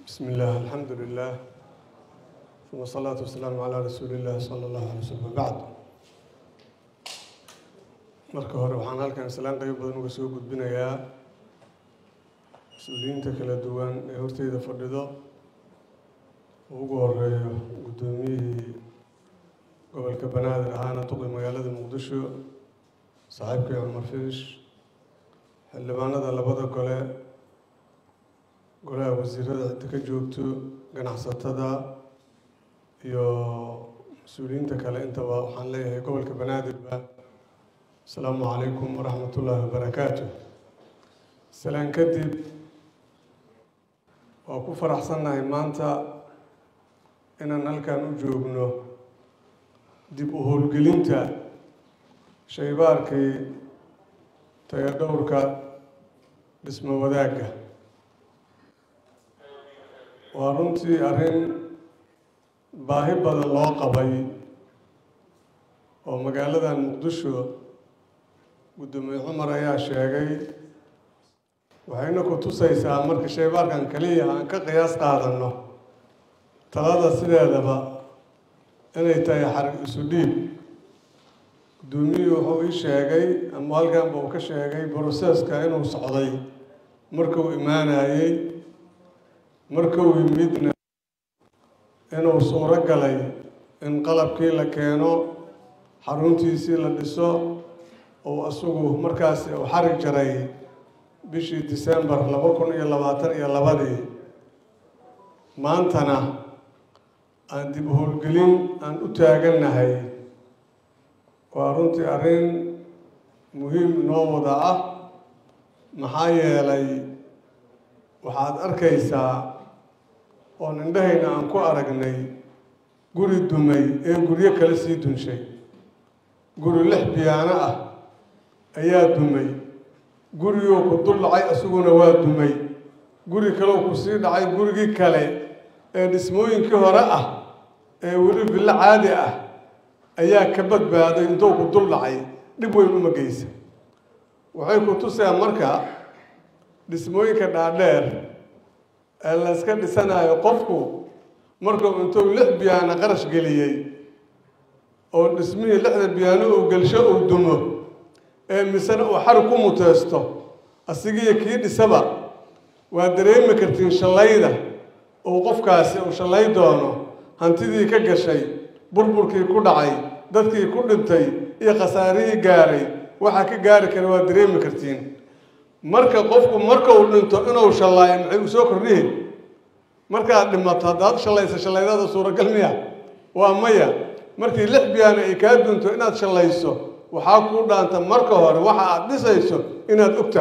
بسم الله الحمد لله ثم الصلاة والسلام على رسول الله صلى الله عليه وسلم بعد marka hore waxaan halkan islaan qayb badan uga soo gudbinayaa mas-uuliyiinta kala duwan ee horteyda fadhido oo ugu horeeyo guddoomiyihii gobolka banaadir ahaana duqi magaalada muqdisho saaxiibkii cumar fiish xildhibaanada labada gole golaha wasiirada cidda ka joogto ganacsatada iyo mas-uuliyiinta kale intaba waxaan leeyahay gobolka banaadirba asalaamu calaykum waraxmat ullaahi wabarakaatu salaan kadib waa ku faraxsannahay maanta inaan halkan u joogno dib u howlgelinta shaybaarkii tayadhowrka dhismo wadaagga waa runtii arrin baahi badan loo qabay oo magaaladan muqdisho guddoomiye cumar ayaa sheegay waxayna ku tusaysaa marka shaybaarkan kaliya aan ka qiyaas qaadanno talada sideedaba inay tahay xarig isu dhiib guddoomiyuhu wuxuu ii sheegay ama halkanba uu ka sheegay broseska inuu socday markuu imaanayey markuu yimidna inuu suuro galay in qalabkii la keeno xaruntiisii la dhiso oo isagu markaasi uu xarig jaray bishii december laba kun iyo labaatan iyo labadii maantana aan dib howlgelin aan u taagannahay waa runtii arrin muhiim noo wada ah maxaa yeelay waxaad arkaysaa oon indhahayna aan ku aragnay guri dumay ee guryo kale sii dunshay guri lix biyaano ah ayaa dumay guriguu ku dul dhacay isaguna waa dumay guri kaleu ku sii dhacay gurigii kale ee dhismooyinkii hore ah ee weli billo caadi ah ayaa ka badbaaday intuu ku dul dhacay dhib weyn uma geysa waxay ku tusayaan marka dhismooyinka dhaadheer ee layska dhisanayo qofku markuu intuu lix biyaano qarash geliyey oo dhismihii lixda biyaano uu gelsho uu dumo ee misena uu xarig ku muteysto asigiiyo kii dhisaba waa dareemi kartiin shallayda uu qofkaasi uu shallay doono hantidii ka gashay burburkii ku dhacay dadkii ku dhintay iyo khasaarihii gaaray waxaa ka gaari kara waa dareemi kartiin marka qofku markuu dhinto inuu shallaayo maxay u soo kordhihi markaad dhimato haddaad shallaysa shallaydada suuragal miya waa maya markii lix biyaano ay kaa dunto inaad shallayso waxaa kuu dhaanta marka hore waxa aad dhisayso inaad ogta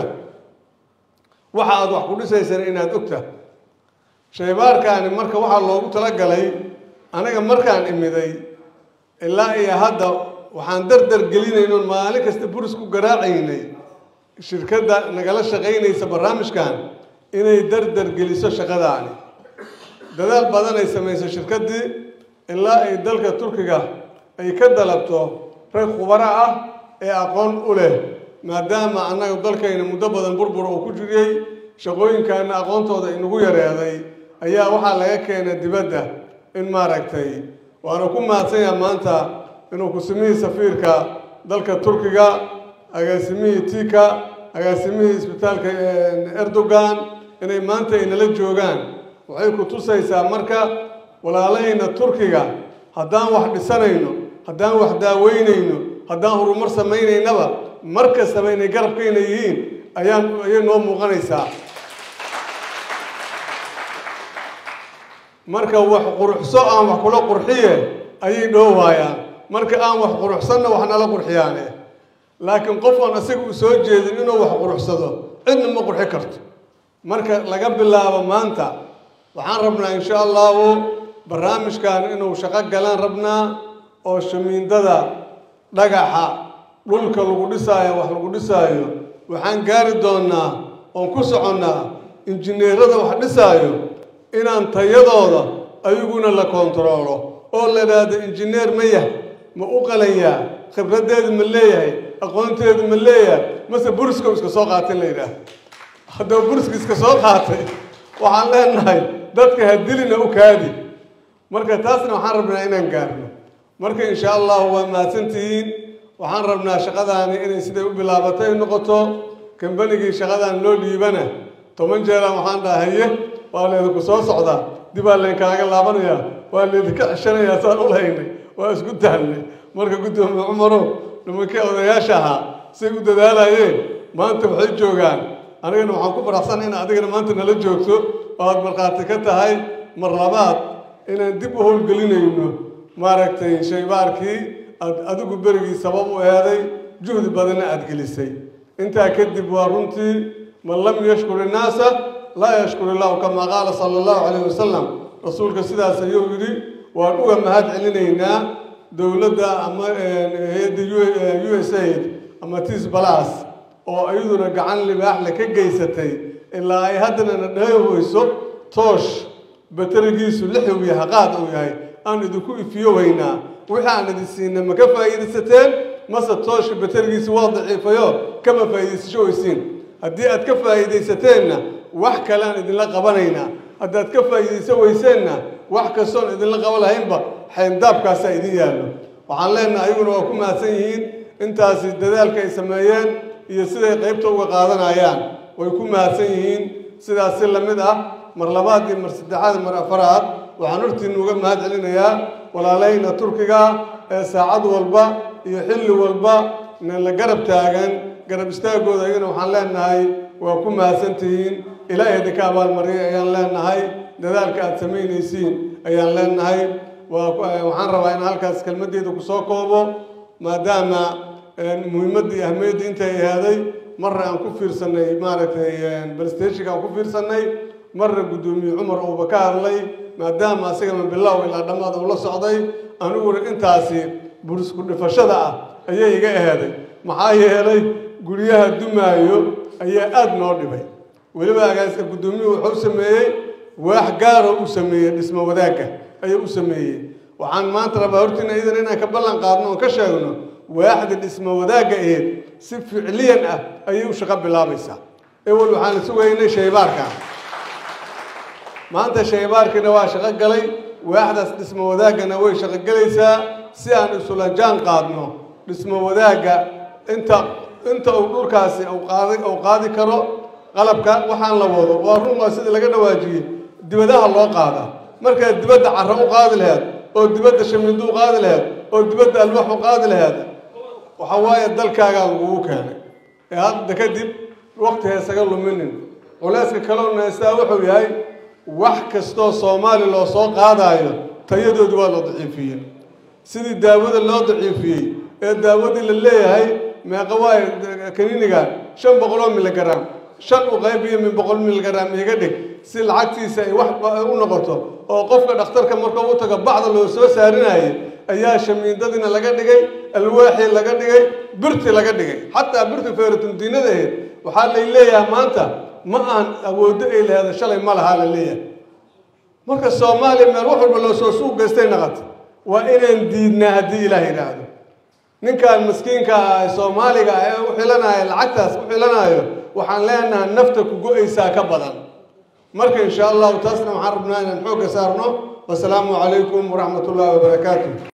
waxa aad wax ku dhisaysana inaad ogta shaybaarkaani marka waxaa loogu talagalay aniga markaan imiday ilaa iyo hadda waxaan dardar gelinaynoon maalin kasta buris ku garaacaynay shirkadda nagala shaqaynaysa barnaamijkan inay dardar geliso shaqadaani dadaal badan ay samayso shirkaddii ilaa ay dalka turkiga ay ka dalabto rag khubaro ah ee aqoon u leh maadaama annaga dalkayna muddo badan burbur uu ku jiriyey shaqooyinkaana aqoontooda inagu yareeday ayaa waxaa laga keenay dibadda in maaragtay waana ku mahadsanyaha maanta inuu kusimihii safiirka dalka turkiga agaasimihii tika agaasimihii isbitaalka erdogan inay maanta inala joogaan waxay ku tusaysaa marka walaalahayna turkiga haddaan wax dhisanayno haddaan wax daaweynayno haddaan horumar samaynaynaba mar kastaba inay garabkayna yihiin ayaan ayay noo muuqanaysaa marka wax quruxso aan wax kula qurxiye ayay dhoowaayaan marka aan wax quruxsanna wax nala qurxiyaane laakiin qof aan isaga u soo jeedin inuu wax quruxsado cidna ma qurxi karto marka laga bilaabo maanta waxaan rabnaa insha allahu barnaamijkan inuu shaqo galaan rabnaa oo shamiindada dhagaxa dhulka lagu dhisaayo wax lagu dhisaayo waxaan gaari doonnaa oon ku soconnaa injineerada wax dhisaayo inaan tayadooda ayaguna la kontaroolo oo la idhaahdo injineer ma yah ma u qalanyaa khibraddeedu ma leeyahay aqoonteedu ma leeyahay mase buriska iska soo qaatay la yidhaah haddaba buriska iska soo qaatay waxaan leenahay dadka ha dilina u kaadi marka taasna waxaan rabnaa inaan gaarno marka insha allahu waa mahadsantihiin waxaan rabnaa shaqadaani inay siday u bilaabatay noqoto kambanigii shaqadan loo dhiibana toban jeeran waxaan dhaha haye waa laydinku soo socdaa dibaa laynkaaga laabanayaa waa laydinka ceshanayaa saan u lahaynay waa isku tahnay marka guddoomiye cumaro nimankii odayaasha ahaa say u dadaalayeen maanta waxay joogaan anigana waxaan ku faraxsanay in adigana maanta nala joogto oo aad markhaati ka tahay mar labaad inaan dib u howlgelinayno maaragtay shaybaarkii aad adigu berigii sabab u eeday juhdi badanna aada gelisay intaa kadib waa runtii man lam yashkur innaasa laa yashkur illahu kamaa qaala sala allahu calayh wasalam rasuulka sidaas ayuu yidhi waan uga mahad celinaynaa dowladda ama hay-adda u s aid ama tis balas oo iyaduna gacan libaaxle ka geysatay ilaa ay haddana na dheehweyso toosh baterigiisu lix uu yahay qaad uu yahay aan idinku ifiyo weynaa wixii aan idin siina ma ka faa'iidaysateen mase tooshka baterigiisa waa daciifayo kama faa'iidaysasho weysiin haddii aad ka faa'iidaysateenna wax kale aan idinla qabanaynaa haddaad ka faa'iidaysan weyseenna wax kastoon idinla qaban lahaynba xayndaabkaasaa idin yaallo waxaan leenahay ayaguna waa ku mahadsan yihiin intaasi dadaalka ay sameeyeen iyo siday qaybta uga qaadanayaan way ku mahadsan yihiin sidaas si lamid ah mar labaad iyo mar saddexaad mar afaraad waxaan hortiina uga mahad celinayaa walaalayna turkiga ee saacad walba iyo xilli walba na la garab taagan garab istaagooda ayagana waxaan leenahay waa ku mahadsantihiin ilaahay idinka abaalmariyay ayaan leenahay dadaalka aada samaynaysiin ayaan leenahay waxaan rabaa in halkaas kelmaddeeda kusoo koobo maadaama muhiimadda iyo ahmiyadda intay ahaaday marna aan ku fiirsanay maaragtay balsteshinka aan ku fiirsanay marna guddoomiye cumar uuba ka hadlay maadaama asagana bilow ilaa dhammaad uu la socday aniguna intaasi burisku dhifashada ah ayay iga eheeday maxaa yeelay guryaha dumaayo ayaa aada noo dhibay weliba agaaska guddoomiyuhu wuxuu sameeyey waax gaaro u sameeyey dhismo wadaagga ayuu u sameeyey waxaan maanta rabaa hortiina idan inaan ka ballan qaadno oon ka sheegno waaxda dhismo wadaagga aheed si ficliyan ah ayay u shaqo bilaabaysaa ewel waxaan sugaynay shaybaarka maanta shaybaarkiina waa shaqo galay waaxdaas dhismo wadaaggana way shaqo gelaysaa si aan isula jaan qaadno dhismo wadaagga inta inta uu dhulkaasi qaadi uu qaadi karo qalabka waxaan la wado waa run waa sidii laga dhawaajiyey dibadaha loo qaada markaad dibadda carro u qaadi laheed oo dibadda shamindo u qaadi laheed oo dibadda alwax u qaadi laheed waxa waaye dalkaagaa lagugu keenay ee hadda kadib waqti heesaga luminin culeyska kaloona heestaa wuxuu yahay wax kastoo soomaali loo soo qaadaayo tayadoodi waa loo daciifiyey sidii daawada loo daciifiyey ee daawadii la leeyahay meeqa waayo kaniniga shan boqoloo miligram shan u qaybiyo min boqol miligram iga dhig si lacagtiisa ay wax u noqoto oo qofka dhakhtarka markuu u tago bacda loo soo saarinayay ayaa shamiindadiina laga dhigay alwaaxii laga dhigay birti laga dhigay xataa birti feeratundiinadaheed waxaa lay leeyahay maanta ma aan awooddo ay laheeda shalay ma lahaa la leeyahay marka soomaaliya meel wax walba loo soo suuq gaystay naqata waa inaan diidnaa haddii ilaah yidhaahdo ninkan maskiinka ah ee soomaaliga ee u xilanaya lacagtaas u xilanayo waxaan leenahay nafta ku go-aysaa ka badan marka insha allahu taasna waxaan rabnaa inaan xoogga saarno wasalaamu calaykum waraxmat ullahi wabarakaatu